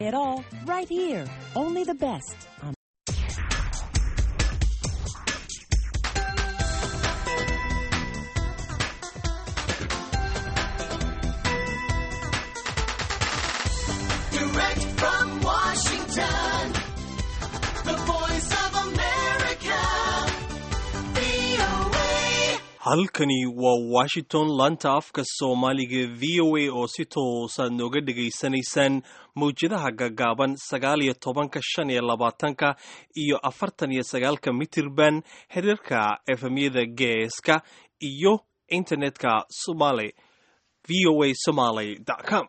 It all right here. Only the best on Direct from Washington, the voice of America, VOA. halkani waa washington laanta afka soomaaliga v o a oo si toosaad nooga dhegaysanaysaan mawjadaha gaggaaban sagaal iyo tobanka shan iyo labaatanka iyo afartan iyo sagaalka mitirban xiriirka efemyada geeska iyo internetka somali v o a somaly com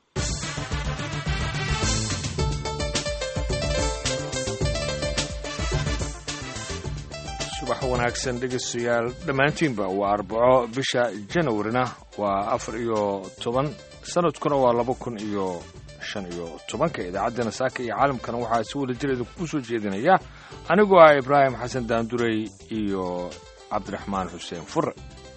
subax wanaagsan dhegeystayaal dhammaantiinba waa arbaco bisha janawarina waa afar iyo toban sanadkuna waa laba kun iyo shan iyo tobanka idaacaddana saaka iyo caalamkana waxaa si wada jir idinku soo jeedinaya anigoo ah ibraahim xasan daandurey iyo cabdiraxmaan xuseen fure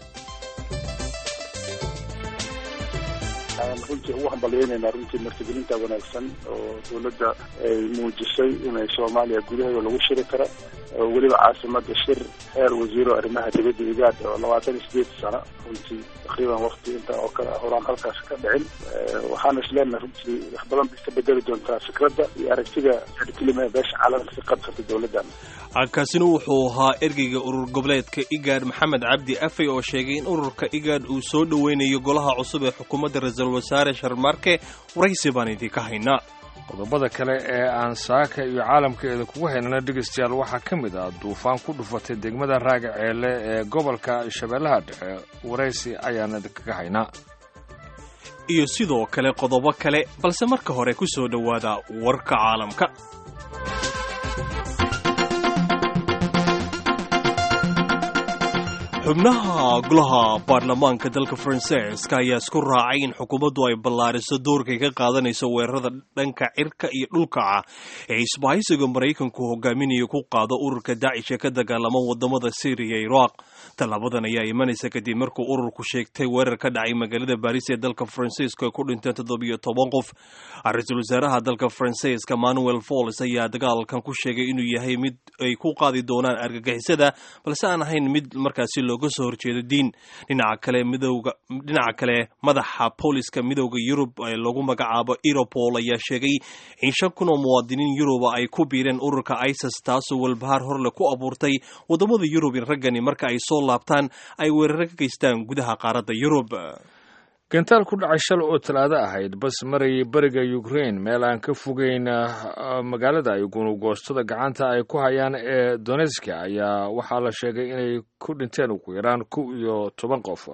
runtii ugu hambalyeynayna runtii martigelinta wanaagsan oo dowladda ay muujisay inay soomaaliya gudaheeda lagu shiri karo oo weliba caasimada shir heer wasiiro arrimaha dibadda igaad oo labaatan iyo sideed sano runtii taqriiban wakti inta oo kale horaan halkaas ka dhicin waxaana isleenahay runtii wax badan bay ka bedeli doontaa fikradda iyo aragtida kelima beesha caalamka ka qabsata dowladdan kaasina wuxuu ahaa ergeyga urur goboleedka igaad maxamed cabdi afey oo sheegay in ururka igaad uu soo dhoweynayo golaha cusub ee xukuumadda ra-iisul wasaare sharmaarke waraysi baan idinka haynaa qodobada kale ee aan saaka iyo caalamkeeda kugu haynana dhegeystayaal waxaa ka mid ah duufaan ku dhufatay degmada raaga ceele ee gobolka shabeellaha dhexe waraysi ayaan idinkaga haynaa iyo sidoo kale qodobo kale balse marka hore ku soo dhowaada warka caalamka xubnaha golaha baarlamaanka dalka faransiiska ayaa isku raacay in xukuumaddu ay ballaariso doorkay ka qaadanayso weerarada dhanka cirka iyo dhulka ah ee isbahaysiga maraykanku hogaaminayo ku qaado ururka daacish ee ka dagaalama wadamada syriya iyo iraaq tallaabadan ayaa imanaysa kadib markuu ururku sheegtay weerar ka dhacay magaalada baris ee dalka faransiiska ay ku dhinteen toddobiyo toban qof ra-iisul wasaaraha dalka faransiiska manuel fols ayaa dagaalkan ku sheegay inuu yahay mid ay ku qaadi doonaan argagixisada balse aan ahayn mid markaasi looga soo horjeedo diin dhinaca kale midowga dhinaca kale madaxa booliska midowda yurub ee lagu magacaabo europol ayaa sheegay in shan kun oo muwaadiniin yuruba ay ku biireen ururka isis taasoo walbahaar horle ku abuurtay wadamada yurub in raggani marka ay soo laabtaan ay weeraro ka geystaan gudaha qaaradda yurub gentaal ku dhacay shal oo talaado ahayd bas marayay beriga ukrain meel aan ka fogeyn magaalada ay gunugoostada gacanta ay ku hayaan ee donetska ayaa waxaa la sheegay inay ku dhinteen ugu yaraan kow iyo toban qof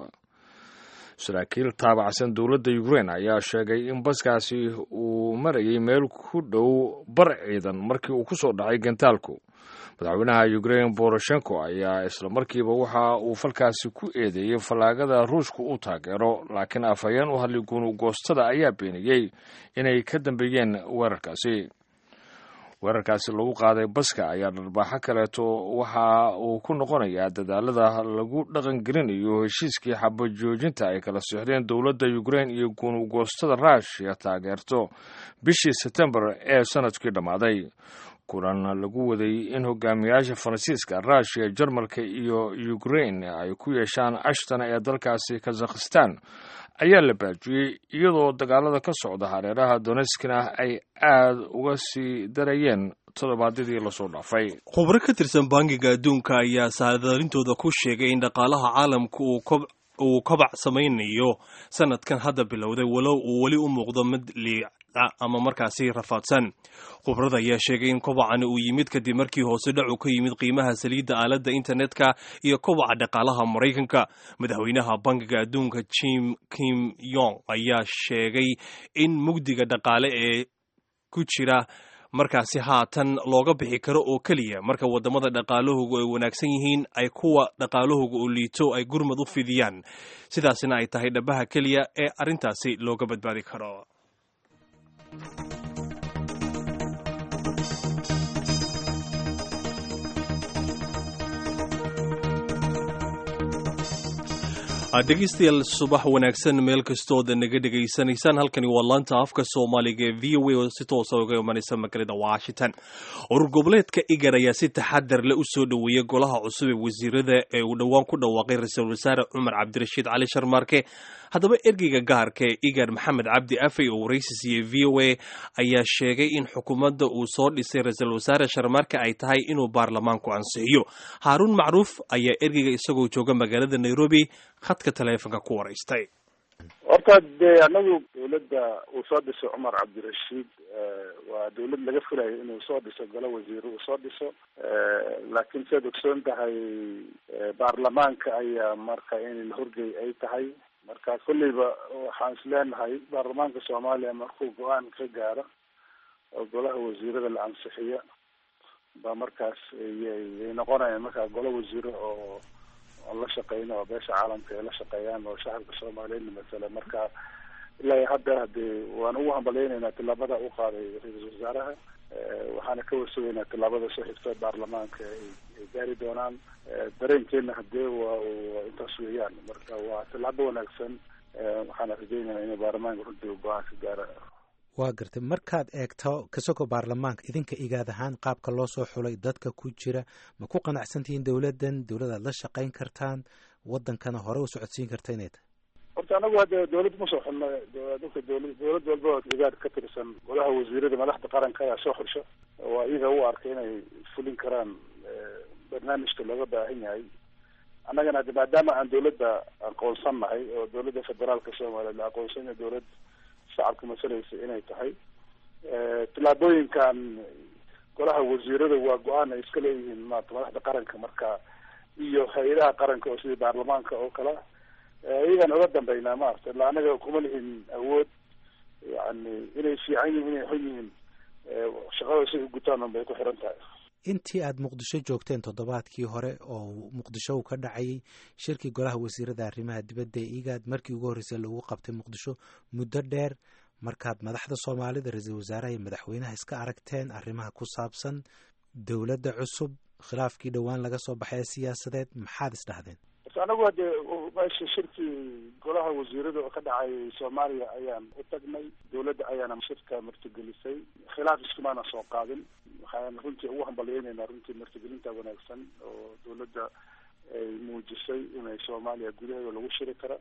saraakiil taabacsan dowladda ukrain ayaa sheegay in baskaasi uu marayay meel ku dhow bar ciidan markii uu ku soo dhacay gentaalku madaxweynaha ukrain boroshenko ayaa islamarkiiba waxa uu falkaasi ku eedeeyey fallaagada ruushka uu taageero laakiin afhayeen u hadlay gunugoostada ayaa beeniyey inay ka dambeeyeen weerarkaasi weerarkaasi lagu qaaday baska ayaa dharbaaxo kaleeto waxa uu ku noqonayaa dadaalada lagu dhaqangelinayo heshiiskii xabajoojinta ay kala sixdeen dowladda ukrain iyo gunugoostada ruushiya taageerto bishii sebtembar ee sanadkii dhammaaday kulan lagu waday in hogaamiyaasha faransiiska ruushiya jarmalka iyo ukrain ay ku yeeshaan ashton ee dalkaasi kazakhistan ayaa la baajiyey iyadoo dagaalada ka socda hareeraha donetskina ay aad uga sii darayeen toddobaadyadii lasoo dhaafay khubro ka tirsan bangiga adduunka ayaa saadaalintooda ku sheegay in dhaqaalaha caalamka uu kobac samaynayo sanadkan hadda bilowday walow uu weli u muuqdo mid liica ama markaasi rafaadsan khubrada ayaa sheegay in kobacani uu yimid kadib markii hoose dhacu ka yimid qiimaha saliidda aaladda internetka iyo kobaca dhaqaalaha maraykanka madaxweynaha bangiga adduunka jim kim yong ayaa sheegay in mugdiga dhaqaale ee ku jira markaasi haatan looga bixi karo oo keliya marka wadamada dhaqaalahoogu ay wanaagsan yihiin ay kuwa dhaqaalahooga oo liito ay gurmad u fidiyaan sidaasina ay tahay dhabaha keliya ee arrintaasi looga badbaadi karo dhegeystayaal subax wanaagsan meel kastooda naga dhegaysanaysaan halkani waa laanta afka soomaaliga ee v o a oo si toosa uga imanaysa magaalada washington urur goboleedka igar ayaa si taxadar leh u soo dhoweeyey golaha cusub ee wasiirada ee uu dhowaan ku dhawaaqay ra-iisul wasaare cumar cabdirashiid cali sharmaarke haddaba ergeyga gaarka ee igar maxamed cabdi afey oo waraysi siiyey v o a ayaa sheegay in xukuumadda uu soo dhisay ra-iisul wasaare sharmaarke ay tahay inuu baarlamaanku ansixiyo haaruun macruuf ayaa ergeyga isagoo jooga magaalada nairobi khadka taleefonka ku waraystay horta dee anagu dawladda uu soo dhiso cumar cabdirashiid waa dawlad laga filayo inuu soo dhiso golo wasiire uu soo dhiso laakiin siaad ogsoon tahay baarlamaanka ayaa marka in la horgey ay tahay marka kolleyba waxaan is leenahay baarlamaanka soomaaliya markuu go-aan ka gaaro oo golaha wasiirada la ansixiyo ba markaas yay noqonayaan markaa golo wasiire oo oon la shaqeyno oo beesha caalamka ay la shaqeeyaan oo shacabka soomaaliyeedna masala marka ilaa hadda hadee waan ugu hambaleyneynaa tillaabada u qaaday ra-iisul wasaaraha waxaana ka warsugeynaa tillaabada soo xigta baarlamaanka ay gaari doonaan dareenkeena hadee waa waa intaas weeyaan marka waa tillaabo wanaagsan waxaana rajeyneynaa inay baarlamaanka runtii go-aan ka gaara waa gartay markaad eegto kasoko baarlamaanka idinka igaad ahaan qaabka loo soo xulay dadka ku jira ma ku qanacsantihiin dowladdan dowladaad la shaqayn kartaan wadankana hore u socodsiin karta inay tahay horta anagu hadda dawlad ma soo xulno dadka dawla dawlad walba oo igaad ka tirsan golaha wasiirada madaxda qaranka ayaa soo xulsha waa iyaga u arkay inay fulin karaan barnaamijka looga baahan yahay annagana hade maadaama aan dawladda aqoonsan nahay oo dawladda federaalka soomaaliya la aqoonsan yahay dawlad shacabka masalaysa inay tahay tillaabooyinkan golaha wasiirada waa go-aan ay iska leeyihiin maarata madaxda qaranka marka iyo hay-adaha qaranka oo sidii baarlamaanka oo kale iyagaan oga dambeynaa maarata illa anaga kuma lihin awood yani inay fiican yihin inay xun yihiin shaqada si u gutaan un bay ku xiran tahay intii aada muqdisho joogteen toddobaadkii hore oo muqdisho uu ka dhacayay shirkii golaha wasiirada arrimaha dibadda ee igaad markii ugu horreysay lagu qabtay muqdisho muddo dheer markaad madaxda soomaalida ra-iisul wasaaraha iyo madaxweynaha iska aragteen arrimaha ku saabsan dowladda cusub khilaafkii dhowaan laga soo baxay ee siyaasadeed maxaad isdhahdeen anagu hadde meesha shirkii golaha wasiirada oo ka dhacay soomaaliya ayaan u tagnay dawladda ayaana shirka martigelisay khilaaf iskumaana soo qaadin waxaan runtii ugu hambalyeyneyna runtii martigelinta wanaagsan oo dawladda ay muujisay inay soomaaliya gudaheeda lagu shiri kara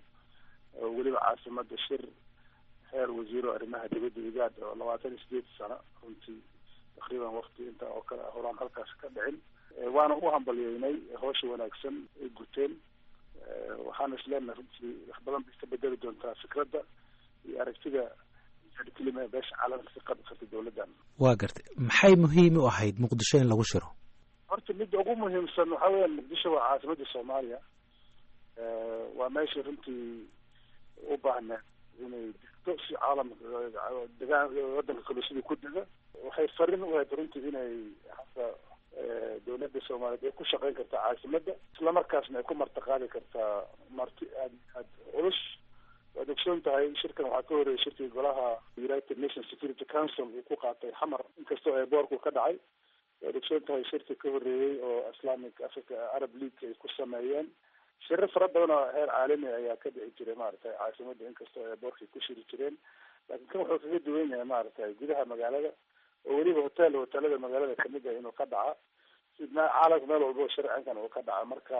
oo weliba caasimada shir heer wasiiro arrimaha dibadda igaad oo labaatan iyo sideed sano runtii takriiban wakti inta oo kale horaan halkaas ka dhicin waana u hambalyeynay hawsha wanaagsan ay guteen waxaana isleenahay runtii wax badan bay ka bedeli doontaa fikradda iyo aragtida kelima beesha caalamka ka qabi karta dawladdan waa gartay maxay muhiim u ahayd muqdisho in lagu shiro horta midda ugu muhiimsan waxaa weeyaan muqdisho waa caasimadda soomaaliya waa meesha runtii u baahneed inay degto si caalamka degaan wadanka kale sidii ku dega waxay farin u ahayd runtii inay hadda dawladda soomaaliyeed ay ku shaqeyn kartaa caasimadda islamarkaasna ay ku martaqaadi kartaa marti aad aad culus waad ogsoon tahay shirkan waxaa ka horeeyay shirkii golaha united nations security council uu ku qaatay xamar inkastoo ay boorku ka dhacay waad ogsoon tahay shirkii ka horeeyey oo islamic africa arab league ay ku sameeyeen shiro fara badan oo heer caalami ayaa ka dhici jiray maaragtay caasimadda inkastoo ay boorkay ku shiri jireen laakiin kan wuxuu kaga duwan yahay maaragtay gudaha magaalada oo weliba hotel hotelada magaalada kamid ah inuu ka dhaca sidna caalamka meel walba oo sharcinkan uu ka dhaca marka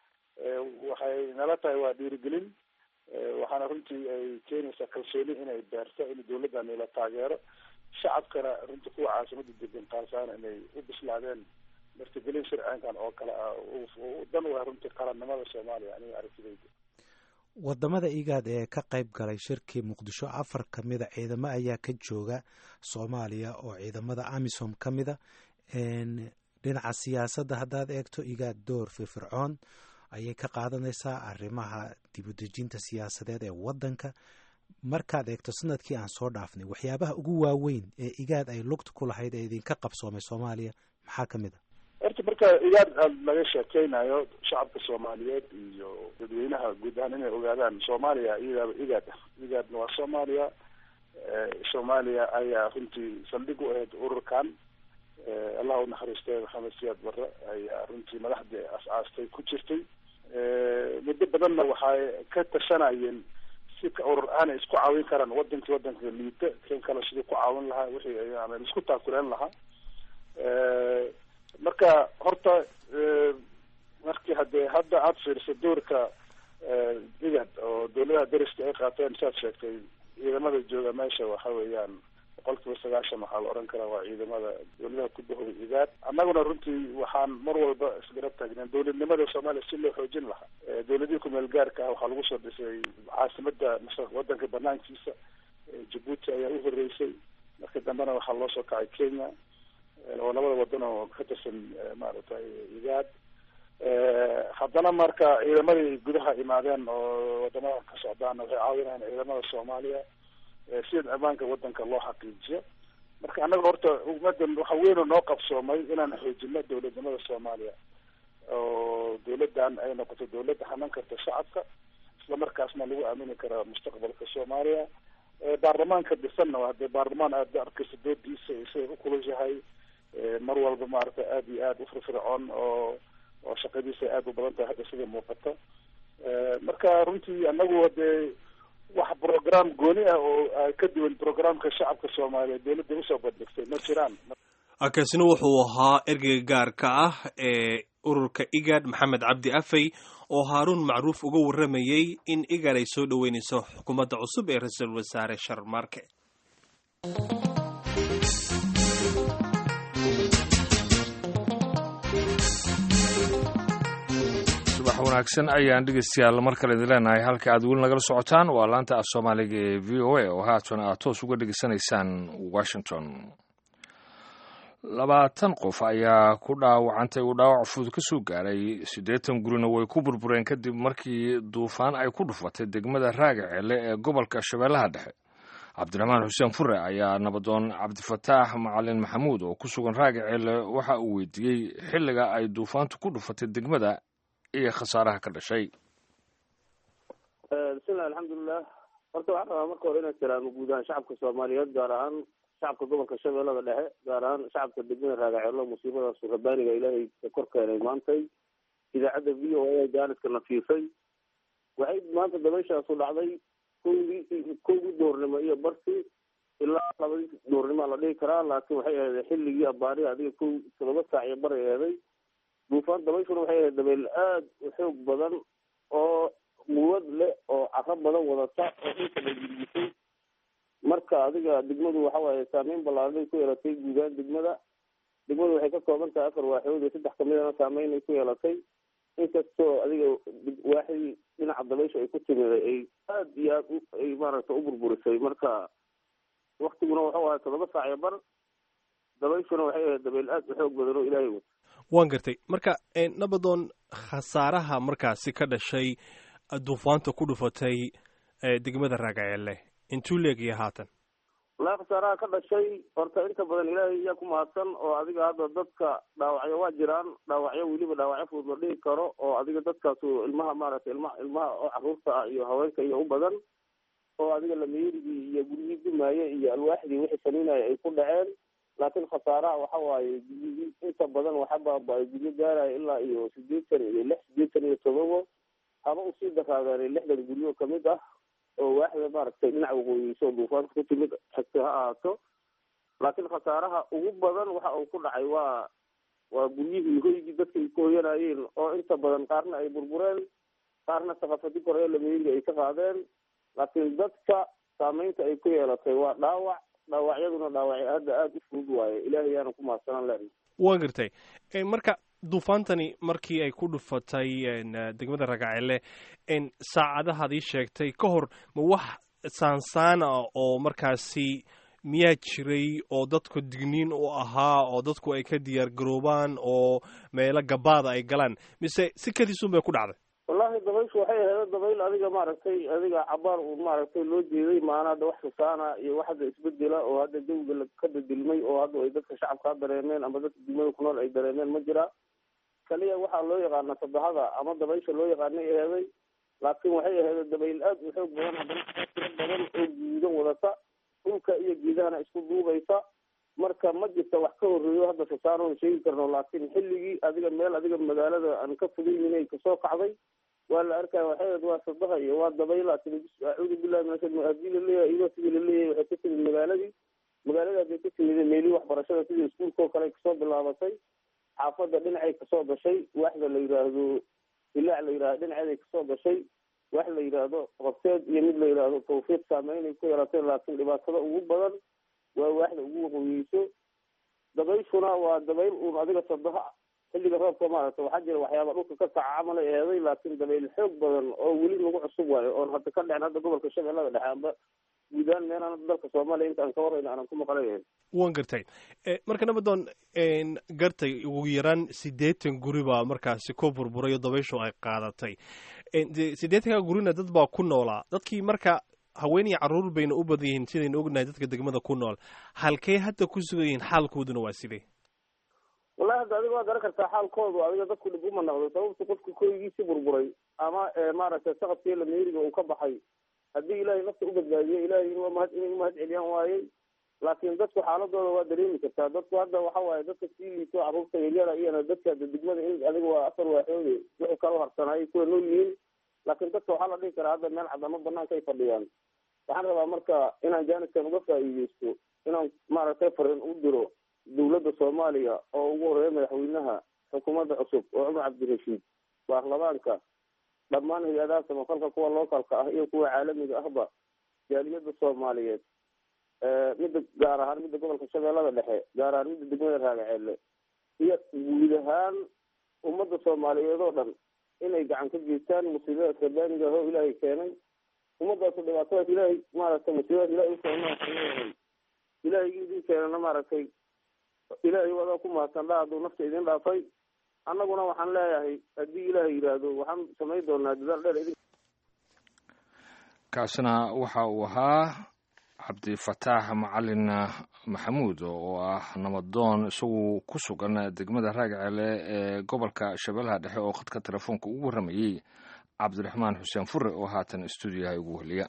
waxay nala tahay waa dhiirigelin waxaana runtii ay keenaysaa kalsooni inay beerto in dawladdan la taageero shacabkana runtii kuwa caasimada degan qaarsaana inay u bislaadeen martigelin sharcinkan oo kale ah dan u ah runtii qarannimada soomaaliya aniga aragtidayda wadamada igaad ee ka qayb galay shirkii muqdisho afar ka mida ciidamo ayaa ka jooga soomaaliya oo ciidamada amisom ka mida dhinaca siyaasadda haddaad eegto igaad door firfircoon ayay ka qaadanaysaa arrimaha dibudejinta siyaasadeed ee waddanka markaad eegto sanadkii aan soo dhaafnay waxyaabaha ugu waaweyn ee igaad ay lugta ku lahayd ee idinka qabsoomay soomaaliya maxaa ka mid a horta marka igaad aad laga sheekeynayo shacabka soomaaliyeed iyo dadweynaha guud ahaan inay ogaadaan soomaaliya iyadaaba igaad ah igaadna waa soomaaliya soomaaliya ayaa runtii saldhig u ahayd ururkan allah unaxariistay maxamed siyaad barre ayaa runtii madaxdii as-aastay ku jirtay muddo badanna waxay ka tashanayeen si ka urur aana isku caawin karaan wadankii wadanka liita kan kale sidii ku caawin lahaa wixii yani isku taakuleen lahaa marka horta markii hadee hadda aada fiiriso doorka igad oo dawladaha dariska ay qaateen saad sheegtay ciidamada jooga meesha waxa weeyaan boqol kiiba sagaashan waxaa la oran karaa waa ciidamada dawladaha ku bahooda igaad annaguna runtii waxaan mar walba isgarab taagneen dawladnimada soomaaliya si loo xoojin lahaa dawladihii kumeel gaarka ah waxaa lagu soo dhisay caasimada wadanka banaankiisa jabuuti ayaa u horeysay marka dambena waxaa loo soo kacay kenya oo labada wadan oo ka tirsan maaragtay igaad haddana marka ciidamadii gudaha imaadeen oo wadamada ka socdaana waxay caawinayaan ciidamada soomaaliya sida ammaanka wadanka loo xaqiijiyo marka annaga horta ummadan waxa weynoo noo qabsoomay inaan xoojino dawladnimada soomaaliya oo dawladdan ay noqoto dawladda hanan karta shacabka isla markaasna lagu aamini kara mustaqbalka soomaaliya baarlamaanka dhisanna waa dee baarlamaan aada arkaysa doodiisa isaga ku kulushahay mar walba maaragtay aada iyo aada ufirfircoon oo oo shaqadiisa aada u badan tahay hadda sida muuqata marka runtii anagu hadee wax program gooni ah oo ka duwan programka shacabka soomaaliyeed dawladda usoo bandhigtay ma jiraan kaasina wuxuu ahaa ergeyga gaarka ah ee ururka igad maxamed cabdi afey oo haaruun macruuf uga warramayey in igad ay soo dhoweynayso xukuumadda cusub ee ra-iisul wasaare sharmarke subax wanaagsan ayaan dhegeystayaal mar kale idin leenahay halka aad weli nagala socotaan waa laanta af soomaaliga ee v o a oo haatan aad toos uga dhegeysanaysaan washington labaatan qof ayaa ku dhaawacantay uu dhaawac fudud ka soo gaaray siddeetan gurina way ku burbureen kadib markii duufaan ay ku dhufatay degmada raagaceele ee gobolka shabeellaha dhexe cabdiraxmaan xuseen fure ayaa nabadoon cabdifataax macalin maxamuud oo ku sugan raagaceele waxa uu weydiiyey xilliga ay duufaantu ku dhufatay degmada iyo khasaaraha ka dhashay bismillahi alxamdulilah horta waxaan rabaa marka hore inaan salaamo guud ahaan shacabka soomaaliyeed gaar ahaan shacabka gobolka shabeellada dhexe gaar ahaan shacabka degmada raagaceelo musiibadaas rabaaniga ilaahay ka kor keenay maantay idaacadda v o a jaaniska nafiisay waxay maanta dabayshaasu dhacday kowdii kowdii doornimo iyo barti ilaa labadii doornimaa la dhihi karaa laakiin waxay ahayd xilligii abaari adiga kow todoba saac iyo baray eeday duufaan dabayshuna waxay ahayd dabeyl aada u xoog badan oo quwad leh oo caro badan wadata oo dhulka la gilgisay marka adiga degmadu waxa waaye saameyn ballaaranay ku yeelatay guudaan degmada degmadu waxay ka kooban tahay afar waaxood iyo saddex kamidana saameyn ay ku yeelatay inkastoo adiga waaxdii dhinaca dabaysha ay ku timiday ay aada iyo aad ay maaragta u burburisay marka waktiguna wuxuu ahay todoba saac iyo bar dabayshuna waxay ahayd dabeyl aada u xoog badan oo ilaahay wato waan gartay marka nabadoon khasaaraha markaasi ka dhashay duufaanta ku dhufatay degmada raagaceelle intuu leegaya haatan wallaahi khasaaraha ka dhashay horta inta badan ilaahay iyaa ku mahadsan oo adiga hadda dadka dhaawacyo waa jiraan dhaawacyo weliba dhaawacyo fudud la dhihi karo oo adiga dadkaasu ilmaha maaragtay ilma ilmaha oo caruurta ah iyo haweenka iyo u badan oo adiga lameerigii iyo guryihii dumaaye iyo alwaaxdii wixii saniinaya ay ku dhaceen laakiin khasaaraha waxa waaye guryihii inta badan waxa baaba-ay guryo gaaraya ilaa iyo sideetan iyo lix sideetan iyo todobo haba usii daraadeen lixdan guryo kamid ah oo waaxda maaragtay dhinaca waqooyiso duufaanta ku timid xigta ha ahaato laakiin khasaaraha ugu badan waxa uu ku dhacay waa waa guryihii hoygii dadka ay ku hoyanayeen oo inta badan qaarna ay burbureen qaarna saqafadi kore lameeriga ay ka qaadeen laakiin dadka saameynta ay ku yeelatay waa dhaawac dhaawacyaduna dhaawacyo hadda aada u fudud waaye ilaahay yaana ku mahadsanaan lena waan gartay marka duufaantani markii ay ku dhufatay degmada ragacele saacadahaad ii sheegtay ka hor ma wax saansaan ah oo markaasi miyaa jiray oo dadku digniin u ahaa oo dadku ay ka diyaar garoobaan oo meelo gabaada ay galaan mise si kadiisun bay ku dhacday wallahi dabayshu waxay ahayd dabayl adiga maaragtay adiga cabaar uu maaragtay loo jeeday maana hadda wax xusaana iyo wax hadda isbedela oo hadda jawiga ka bedilmay oo hadda ay dadka shacabkaa dareemeen ama dadka degmada ku nool ay dareemeen ma jira kaliya waxaa loo yaqaana sabahada ama dabaysha loo yaqaanay aheeday laakiin waxay ahayd dabayl aad u xoog badan haddana tiro badan oo guudan wadata dhulka iyo geedahana isku duubaysa marka ma jirta wax ka horreeyo hadda sasaanoon sheegi karno laakiin xilligii adiga meel adiga magaalada aan ka fogeyninay kasoo kacday waa la arkaya waxayd waa sadaha iyo waa dabayla acuudu billahi min ashar hadii laleeyahay iyadoo sidii laleeyahay waxay ka timid magaaladii magaalada bay ka timid meelihii waxbarashada sidii iskuulka oo kale kasoo bilaabatay xaafadda dhinacay kasoo gashay waxda la yidhaahdo ilaac la yidhahdo dhinaceeday kasoo gashay wax la yidhaahdo horteed iyo mid la yidhaahdo tawfiiq saameynay ku yeelatay laakiin dhibaatada ugu badan waa waaxda ugu waqooyeyso dabayshuna waa dabayl uun adiga sadaha xilliga roobka maaragta waxaa jira waxyaaba dhulka ka kaca camalay eeday laakiin dabayl xoog badan oo weli nagu cusub waayo oon hadda ka dhicin hadda gobolka shabeellada dhexe amba guudaan meelaan dalka soomaaliya inta aan ka warrayna aanan ku maqlanayn waan gartay marka nabadoon gartay ugu yaraan siddeetan guri baa markaasi ku burburay oo dabayshu ay qaadatay siddeetanka gurina dad baa ku noolaa dadkii marka haween iyo carruur bayna u badan yihiin sidaynu ognahay dadka degmada ku nool halkee hadda ku sugan yihiin xaalkooduna waa sidee wallahi hadda adiga waa garan kartaa xaalkoodu adiga dadku dhib uma noqdo sababta qofka koygiisi burburay ama maaragtay saqadkii lameeriga uu ka baxay haddii ilaahay nafta u badbaadiyo ilahay in mahad inay umahad celiyaan waayey laakiin dadku xaaladooda waa dareemi kartaa dadku hadda waxa waaye dadka sii liito carruurta yaryara iyana dadka hadda degmada in adiga waa afar waaxoode wixii kala harsanaayo kuwa nool yihiin laakiin dadka waxaa la dhihi karaa hadda meel cadamo banaanka ay fadhiyaan waxaan rabaa marka inaan jaaniskan uga faa'iideysto inaan maaragtay fariin u diro dawladda soomaaliya oo ugu horeeya madaxweynaha xukuumadda cusub oo cumar cabdirashiid baarlamaanka dhammaan hay-adaha samafalka kuwa lookalka ah iyo kuwa caalamiga ahba jaaliyadda soomaaliyeed midda gaar ahaan midda gobolka shabeellada dhexe gaar ahaan midda degmada raagaceelle iyo guud ahaan ummadda soomaaliyeed oo dhan inay gacan ka geystaan musiibadaas rabbaaniga ahoo ilaahay keenay ummadaasu dhibaatadaas ilaahay maaragtay musiibadaas ilahay ukeenay ilaahay idin keenana maaragtay ilaahay wadaa ku mahadsan dha hadduu nafta idin dhaafay annaguna waxaan leeyahay haddii ilaahay yidhaahdo waxaan samayn doonaa dadaal dheer idin kaasina waxa uu ahaa cabdifataax macalin maxamuud oo ah nabadoon isagu ku sugan degmada raagacele ee gobolka shabeellaha dhexe oo khadka telefoonka ugu warramayey cabdiraxmaan xuseen fure oo haatan stuudiyaha ugu heliya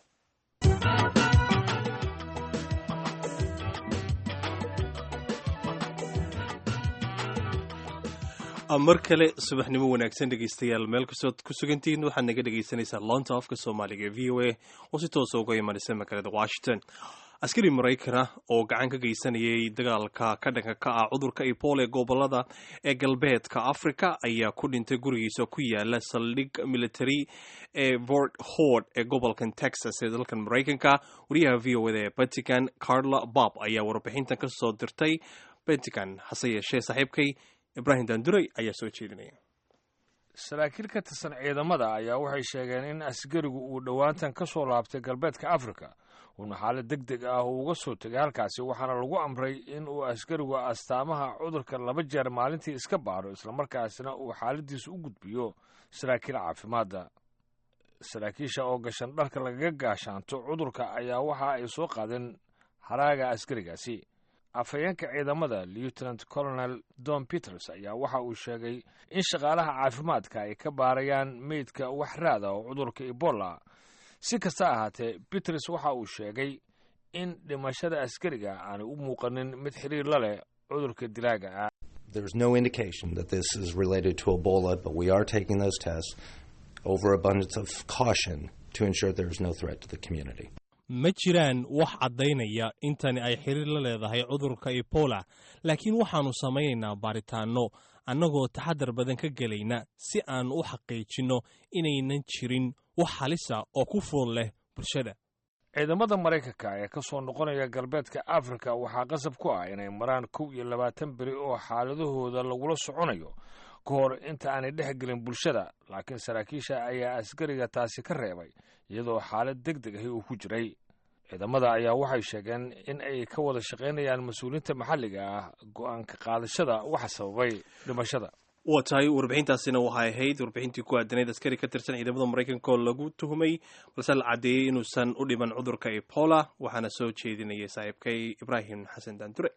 mar kale subaxnimo wanaagsan dhegeystayaal meel kastood ku sugantihiin waxaad naga dhegeysanaysaa loonta afka soomaaliga ee v o a oo si toosa uga imanaysa magaalada washington askari maraykana oo gacan ka geysanayay dagaalka ka dhanka ka ah cudurka ebola ee gobolada ee galbeedka africa ayaa ku dhintay gurigiisa ku yaala saldhig military ee fort hord ee gobolkan texas ee dalkan maraykanka wariyaha v o da ee pentican carla bob ayaa warbixintan ka soo dirtay pentican hase yeeshee saaxiibkay ibrahim danduray ayaa soo jeedinaya saraakiil ka tirsan ciidamada ayaa waxay sheegeen in askarigu uu dhowaantan ka soo laabtay galbeedka afrika uuna xaalad deg deg ah uu uga soo tegay halkaasi waxaana lagu amray in uu askarigu astaamaha cudurka laba jeer maalintii iska baaro islamarkaasina uu xaaladiisa u gudbiyo saraakiil caafimaadda saraakiisha oo gashan dharka lagaga gaashaanto cudurka ayaa waxa ay soo qaadeen haraaga askarigaasi afhayeenka ciidamada lieutenant colonel don peters ayaa waxa uu sheegay in shaqaalaha caafimaadka ay ka baarayaan meydka wax raada oo cudurka ebola si kasta ahaatee peters waxa uu sheegay in dhimashada askariga aanay u muuqanin mid xiriir la leh cudurka dilaaga ah There's no indication that this is related to Ebola, but we are taking those tests over abundance of caution to ensure there is no threat to the community. ma jiraan wax caddaynaya intani ay xiriir la leedahay cudurka ebola laakiin waxaannu samaynaynaa baaritaanno annagoo taxadar badan ka gelayna si aan u xaqiijinno inaynan jirin wax halisa oo ku fool leh bulshada ciidamada maraykanka ee ka soo noqonaya galbeedka afrika waxaa qasab ku ah inay maraan kow iyo labaatan beri oo xaaladahooda lagula soconayo ka hor inta aanay dhex gelin bulshada laakiin saraakiisha ayaa askariga taasi ka reebay iyadoo xaalad deg deg ahi uu ku jiray ciidamada ayaa waxay sheegeen in ay ka wada shaqaynayaan mas-uuliyiinta maxalliga ah go-aanka qaadashada waxa sababay dhimashada waa tahay warbixintaasina waxay ahayd warbixintii ku aadanayd askari ka tirsan ciidamada maraykanka oo lagu tuhumay balse la caddeeyey inuusan u dhiman cudurka ebola waxaana soo jeedinayay saaxiibkay ibraahim xasan daandure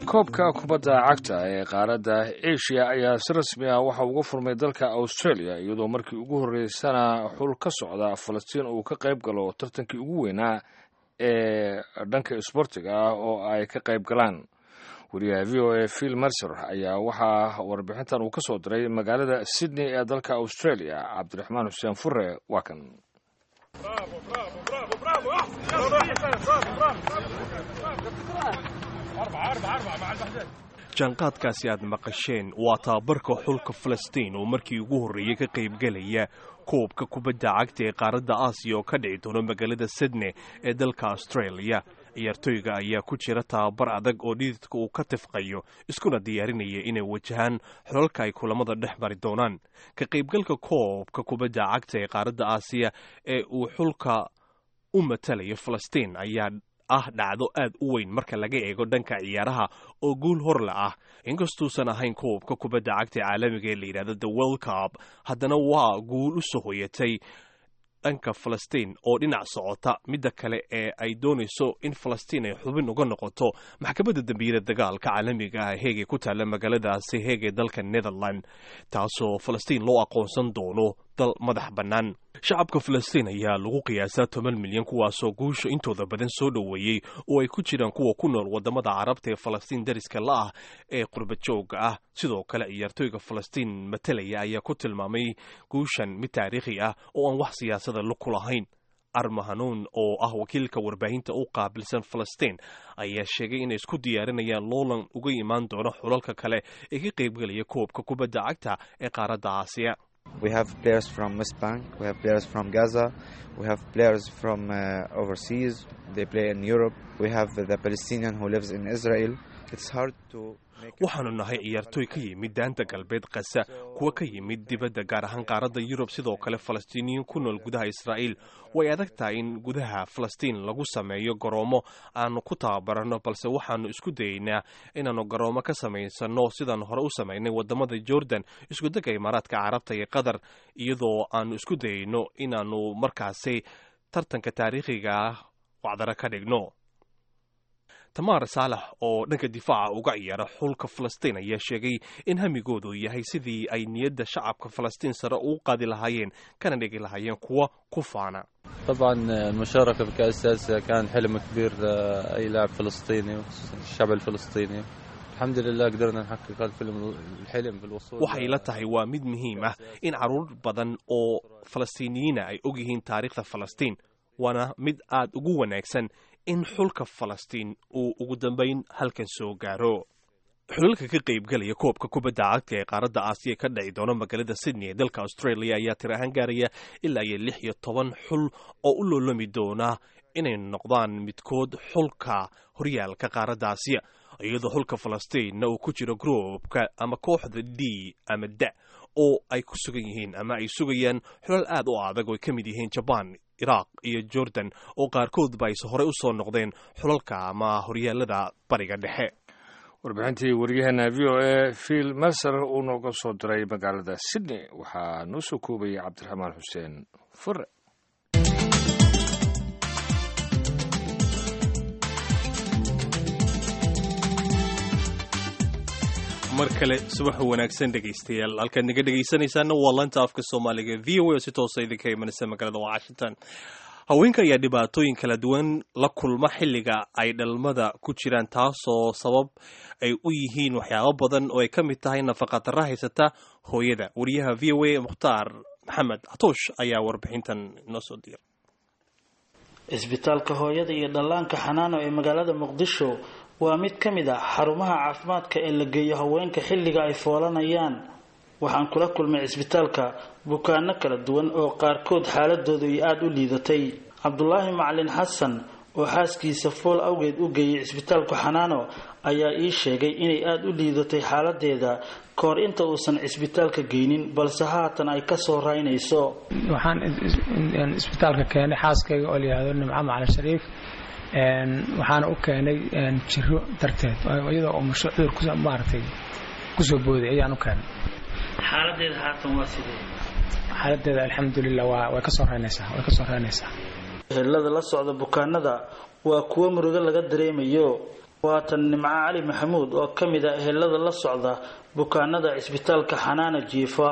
koobka kubadda cagta ee qaaradda asia ayaa si rasmi ah waxa uga furmay dalka australia iyadoo markii ugu horreysana xul ka socda falastiin uu ka qayb galo tartankii ugu weynaa ee dhanka isboortiga ah oo ay ka qayb galaan wariyaha v o a phil mercer ayaa waxaa warbixintan uu ka soo diray magaalada sydney ee dalka australia cabdiraxmaan xuseen fure waa kan jaanqaadkaasi aad maqasheen waa tababarka xulka falastiin oo markii ugu horreeyey ka qaybgelaya koobka kubadda cagta ee qaaradda aasiya oo ka dhici doono magaalada sydney ee dalka australia ciyaartooyga ayaa ku jira tababar adag oo dhididka uu ka tifqayo iskuna diyaarinaya inay wajahaan xolalka ay kulamada dhex mari doonaan ka qaybgalka koobka kubadda cagta ee qaaradda aasiya ee uu xulka u matalayo falastiin ayaa ah dhacdo aad u weyn marka laga eego dhanka ciyaaraha oo guul horle ah inkastuusan ahayn koobka kubadda cagta caalamiga ee la yidhahdo the world cup haddana waa guul u soo hoyatay dhanka falastiin oo dhinac socota midda kale ee ay doonayso in falastiin ay xubin uga noqoto maxkamadda dambiyada dagaalka caalamiga ah heegee ku taalla magaaladaasi heegee dalka netherland taasoo falastiin loo aqoonsan doono dal madax bannaan shacabka falastiin ayaa lagu qiyaasaa toban milyan kuwaasoo guusha intooda badan soo dhoweeyey oo ay ku jiraan kuwa ku nool wadamada carabta ee falastiin dariska la ah ee qurbajooga ah sidoo kale ciyaartooyga falastiin matalaya ayaa ku tilmaamay guushan mid taariikhi ah oo aan wax siyaasada lug ku lahayn arma hanuun oo ah wakiilka warbaahinta u qaabilsan falastiin ayaa sheegay inay isku diyaarinayaan loolan uga imaan doono xulalka kale ee ka qaybgelaya koobka kubadda cagta ee qaaradda aasiya We have players from West Bank, we have players from Gaza, we have players from uh, overseas, they play in Europe, we have the Palestinian who lives in Israel. It's hard to waxaanu nahay ciyaartooy ka yimid daanta galbeed kasa kuwa ka yimid dibadda gaar ahaan qaaradda yurub sidoo kale falastiiniyiin ku nool gudaha israa'iil way adag tahay in gudaha falastiin lagu sameeyo garoomo aanu ku tababaranno balse waxaanu isku dayeynaa inaannu garoomo ka samaysanno sidaannu hore u samaynay wadamada jordan iskudega imaaraadka carabta iyo qatar iyadoo aanu isku dayeyno inaannu markaasi tartanka taariikhiga ah wacdaro ka dhigno tamaar saalax oo dhanka difaaca uga ciyaara xulka falastiin ayaa sheegay in hamigoodu yahay sidii ay niyadda shacabka falastiin sare ugu qaadi lahaayeen kana dhigi lahaayeen kuwa ku faana طبعا المشاركة في كأس آسيا كان حلم كبير لأي لاعب فلسطيني الشعب الفلسطيني الحمد لله قدرنا نحقق الفيلم الحلم بالوصول waxay la tahay waa mid muhiim ah in caruur badan oo falastiiniyiina ay og yihiin taariikhda falastiin waana mid aad ugu wanaagsan in xulka falastiin uu ugu dambayn halkan soo gaaro xulalka ka qaybgalaya koobka kubadda cagta ee qaaradda aasiya ka dhici doona magaalada sydney ee dalka australia ayaa tir ahaan gaaraya ilaa iyo lix iyo toban xul oo u loolami doona inay noqdaan midkood xulka horyaalka qaaradda aasiya iyadoo xulka falastiinna uu ku jiro groupka ama kooxda d ama da oo ay ku sugan yihiin ama ay sugayaan xulal aad u adag oo ay ka mid yihiin jabaan iraaq iyo jordan oo qaarkoodba ayse horey u soo noqdeen xulalka ama horyaalada bariga dhexe warbixintii waryaheena v o a phil mercer uu nooga soo diray magaalada sydney waxaa noo soo koobayay cabdiraxmaan xuseen fure mar kale subax wanaagsan dhegaystayaal halkaad naga dhegaysanaysaana waa lanta afka soomaaliga v o a oo si toosa idinka imanaysa magaalada washington haweenka ayaa dhibaatooyin kala duwan la kulma xilliga ay dhalmada ku jiraan taasoo sabab ay u yihiin waxyaabo badan oo ay ka mid tahay nafaqadarra haysata hooyada wariyaha v o a mukhtaar maxamed catoosh ayaa warbixintan inoo soo diray cisbitaalka hooyada iyo dhallaanka xanaano ee magaalada muqdisho waa mid ka mid ah xarumaha caafimaadka ee la geeyo haweenka xilliga ay foolanayaan waxaan kula kulmay cisbitaalka bukaano kala duwan oo qaarkood xaaladoodu ay aada u liidatay cabdulaahi macalin xasan oo xaaskiisa fool awgeed u geeyay cisbitaalka xanaano ayaa ii sheegay inay aada u liidatay xaaladeeda kahor inta uusan cisbitaalka geynin balse haatan ay kasoo raynayso waxaan isbitaalka keenay xaaskayga oo layihahdo nimco macalin shariif waxaana u keenay jiro darteed iyadoo oo musho cudur maaragtay kusoo booday ayaan u keenay xaaladeeda haatan waa sidee xaaladeeda alxamdulilah waa way kasoo reynaysaa way kasoo reynaysaa helada la socda bukaanada waa kuwo murugo laga dareemayo waatan nimco cali maxamuud oo ka mid a ehelada la socda bukaanada cisbitaalka xanaana jiifa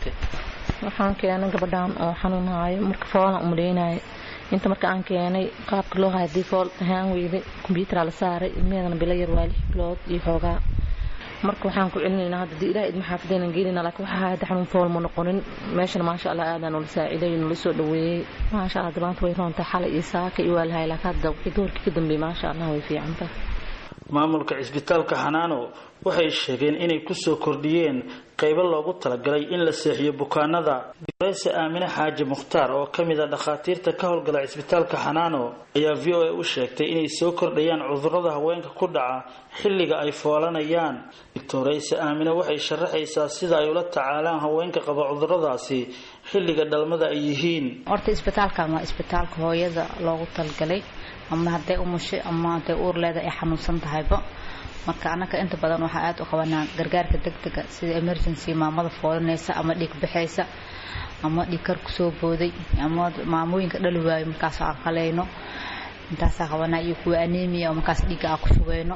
waxaan keenay gabadhaan oo xanuunhaayo marka foolan umaleynaayo inta marka aan keenay qaabka loo haya hadii fool ahaan weyday kombyuutaraa la saaray ilmeheedana bilo yar waa lix bilood iyo xoogaa marka waxaan ku celinaynaa hadda dii ilaah idma xaafidaynan gelinaa laakiin waxaa haya hadda xanuun fool ma noqonin meeshana maasha allah aadaan noola saaciday noola soo dhaweeyey maasha allah dabaanta way roontahay xalay iyo saaka iyo waa lahay laakiin hadda wixii doorkii ka dambeeyey maasha allah way fiicantahay maamulka cisbitaalka xanaano waxay sheegeen inay kusoo kordhiyeen qaybo loogu talagalay in la seexiyo bukaanada doreyse aamine xaaji mukhtaar oo ka mid a dhakhaatiirta ka howlgala cisbitaalka xanaano ayaa v o a u sheegtay inay soo kordhayaan cudurrada haweenka ku dhaca xilliga ay foolanayaan doctoreyse aamine waxay sharaxaysaa sida ay ula tacaalaan haweenka qaba cudurradaasi xilliga dhalmada ay yihiin horta isbitaalkan waa isbitaalka hooyada loogu talgalay ama hadday umushay ama hadday uur leeda ay xanuunsan tahayba marka annaka inta badan waxaa aada u qabanaa gargaarka degdega sida emergency maamada foolanaysa ama dhiig baxaysa ama dhiig kar kusoo booday ama maamooyinka dhali waayo markaas aan qalayno intaasaa qabanaa iyo kuwa anemia oo markaas dhiigga aan ku shugayno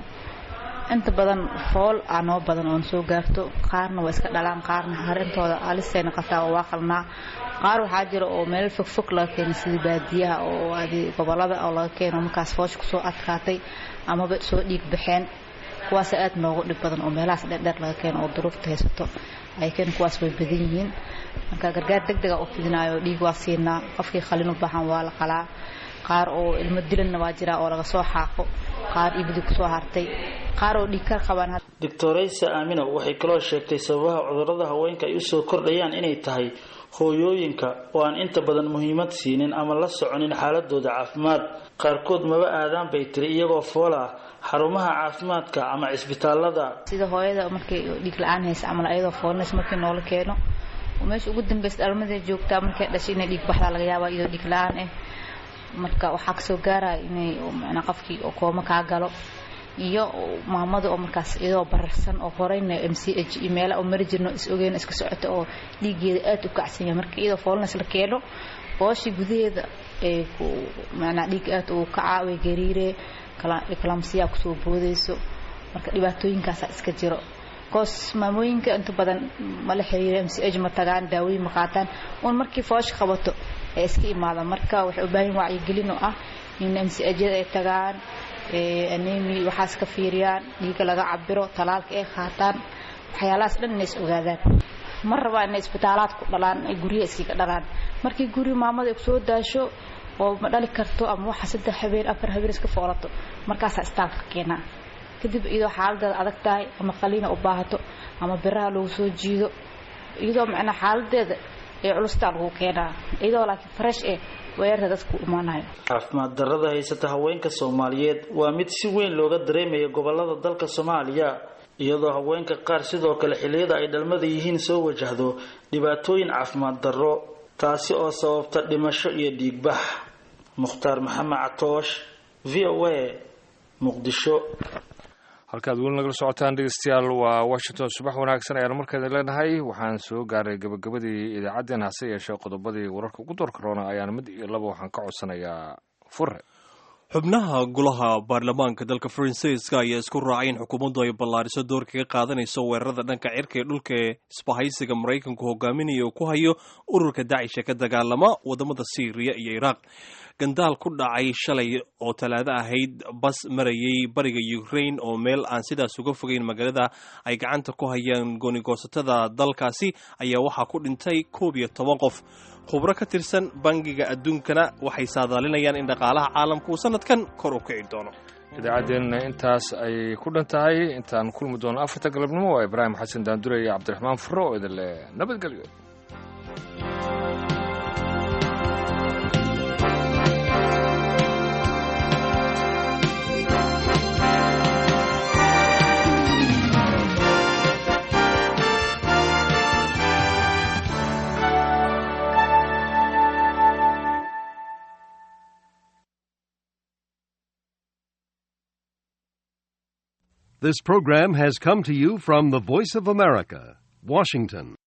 inta badan fool aa noo badan oon soo gaarto qaarna waa iska dhalaan qaarna harintooda alisay noqotaa oo waa qalnaa qaar waxaa jira oo meel fogfog laga keeno sida baadiyaha oo adi gobolada oo laga keeno markaas foosha kusoo adkaatay amaba soo dhiig baxeen kuwaas aad noogu dhib badan oo meelahaas dheerdheer laga keeno oo duruufta haysato ay keen kuwaas way badan yihiin marka gargaar degdega u fidinaayo dhiig waa siinaa qofkii qalin u baahan waa la qalaa qaar oo ilmo dilanna waa jiraa oo laga soo xaaqo qaar ibidi kusoo hartay qaar oo dhiig ka qabaan doctoreyse aamino waxay kaloo sheegtay sababaha cudurrada haweenka ay usoo kordhayaan inay tahay hooyooyinka oo aan inta badan muhiimad siinin ama la soconin xaaladooda caafimaad qaarkood maba aadaan bay tiri iyagoo fool ah xarumaha caafimaadka ama cisbitaalada sida hooyada markay dhiig la-aan haysa camal ayadoo foolnays markii noola keeno oo meesha ugu dambeysa dhalmadee joogtaa markay dhashay inay dhiig baxdaa laga yaabaa iyadoo dhiig la-aan ah marka waxaa kasoo gaaraya inay macnaa qofkii oo kooma kaa galo iyo maamada oo markaas iyadoo bararsan oo horeyna m c h iyo meela oo mari jirno is ogeyn iska socota oo dhiigeeda aada u kacsan yahay marka iyadoo foolnays la keeno booshii gudaheeda ee ku macnaa dhiig aada uu kacaa way gariiree kalamsiyaa kusoo boodayso marka dhibaatooyinkaasaa iska jiro koos maamooyinka inta badan mala xiriira m c h ma tagaan daawooyin ma qaataan un markii foosha qabato ay iska imaadaan marka waxay u baahan wacyigelin oo ah in m c hyada ay tagaan anemi waxaas ka fiiriyaan dhiiga laga cabiro talaalka ay qaataan waxyaalahaas dhan inay is ogaadaan ma rabaa inay isbitaalaad ku dhalaan ay guryaha iskaga dhalaan markii guri maamada ay kusoo daasho oo ma dhali karto ama waxa saddex habeen afar habeen iska foolato markaasaa istaalka keenaa kadib iyadoo xaaladeeda adag tahay ama qaliina u baahato ama biraha lagu soo jiido iyadoo macnaa xaaladeeda ee culustaa lagu keenaa iyadoo laakiin fresh eh weerarta dadku imaanayo caafimaad darrada haysata haweenka soomaaliyeed waa mid si weyn looga dareemaya gobolada dalka soomaaliya iyadoo haweenka qaar sidoo kale xilliyada ay dhalmada yihiin soo wajahdo dhibaatooyin caafimaad darro taasi oo sababta dhimasho iyo dhiigbax mukhtaar maxamed catoosh v o a muqdisho halkaad weli nagala socotaan dhegeystayaal waa washington subax wanaagsan ayaan markeeda leenahay waxaan soo gaaray gabagabadii idaacaddeen hase yeeshee qodobadii wararka ugu doorka roona ayaan mid iyo laba waxaan ka codsanayaa fure xubnaha golaha baarlamaanka dalka faransiiska ayaa isku raacay in xukuumaddu ay ballaariso doorka ka qaadanayso weerarada dhanka cirka ee dhulka ee isbahaysiga maraykanku hogaaminaya uu ku hayo ururka dacisha ka dagaalama wadamada syriya iyo iraaq gandaal ku dhacay shalay oo talaado ahayd bas marayay bariga ukraine oo meel aan sidaas uga fogeyn magaalada ay gacanta ku hayaan goonigoosatada dalkaasi ayaa waxaa ku dhintay koob iyo toban qof khubro ka tirsan bangiga adduunkana waxay saadaalinayaan in dhaqaalaha caalamka uu sanadkan kor u kici doono idaacaddeenna intaas ayay ku dhan tahay intaan kulmi doono afarta galabnimo waa ibraahim xasan daandure iyo cabdiraxmaan furo oo idin leh nabadgelyo This program has come to you from the Voice of America, Washington.